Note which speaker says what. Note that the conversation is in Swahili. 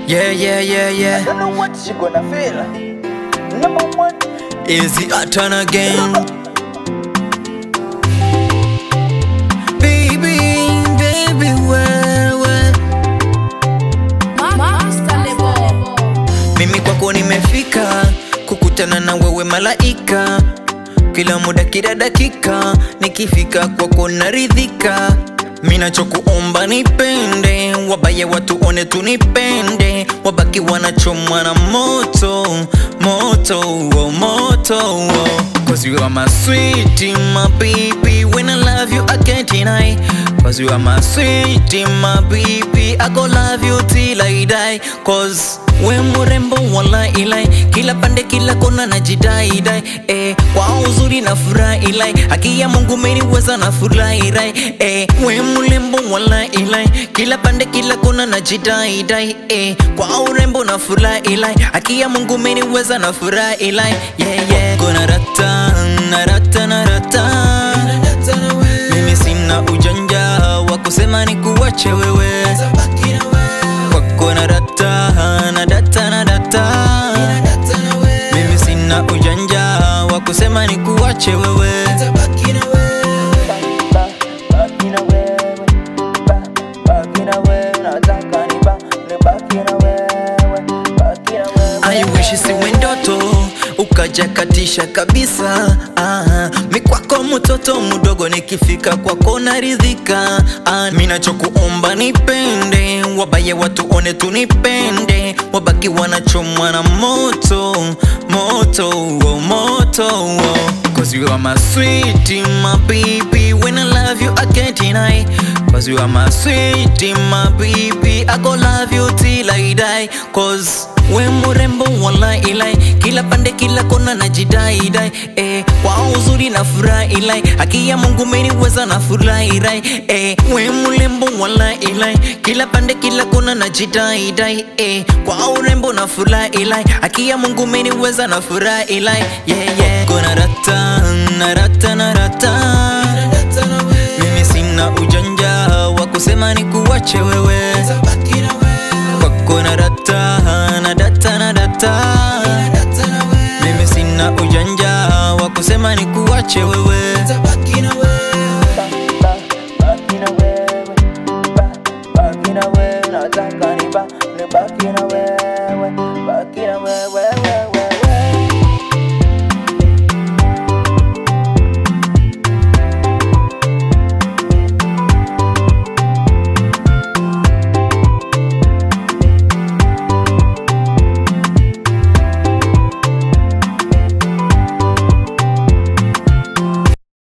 Speaker 1: Yeah, yeah, yeah, yeah.
Speaker 2: Don't know what she gonna feel. Number one.
Speaker 1: Is it a turn again? Baby, baby, wewe mimi kwako nimefika kukutana na wewe malaika kila muda kila dakika nikifika kwako naridhika minachokuomba nipende wabaya watuone tunipende wabaki wanachomwa na moto moto oh, moto oh. Cause you are my sweetie, my baby When I love you, I can't deny Cause you are my sweetie, my baby I go love you till I die Cause we murembo wala ilai Kila pande kila kona na jidai dai eh, Kwa uzuri na furaha ilai Haki ya Mungu meniweza na furahi rai eh, we murembo wala ilai Kila pande kila kona na jidai dai eh, Kwa urembo na furaha ilai Haki ya Mungu meniweza na furaha ilai yeah, yeah. Gonna rata, narata, narata Mimi sina ujanja wa kusema ni kuwache wewe kwako na data na data na data mimi sina ujanja wa kusema ni kuwache wewe
Speaker 2: Ba- baki na wewe. Ba- baki na wewe. Nataka ni ba- nibaki na wewe. Baki na wewe.
Speaker 1: I wish isiwe ndoto ukaja katisha kabisa ah, mi kwako mtoto mdogo nikifika kwako naridhika ah, mi nachokuomba nipende wabaya watuone tunipende wabaki wanachomwa na moto moto oh, moto oh. Cause you are my sweetie, my baby When I love you, I can't deny Cause you are my sweetie, my baby I go love you till I die Cause we murembo wala ilai Kila pande kila kona na jidai dai eh, Kwa uzuri na furaha ilai Haki ya Mungu meniweza na furahi rai eh, We murembo wala ilai Kila pande kila kona na jidai dai eh, Kwa urembo na furaha ilai Haki ya Mungu meniweza na furaha ilai yeah, yeah. Gonna rata, narata, narata Mimi sina ujanja wa kusema ni kuwache wewe kwako na data na data na data mimi sina ujanja wa kusema ni kuwache wewe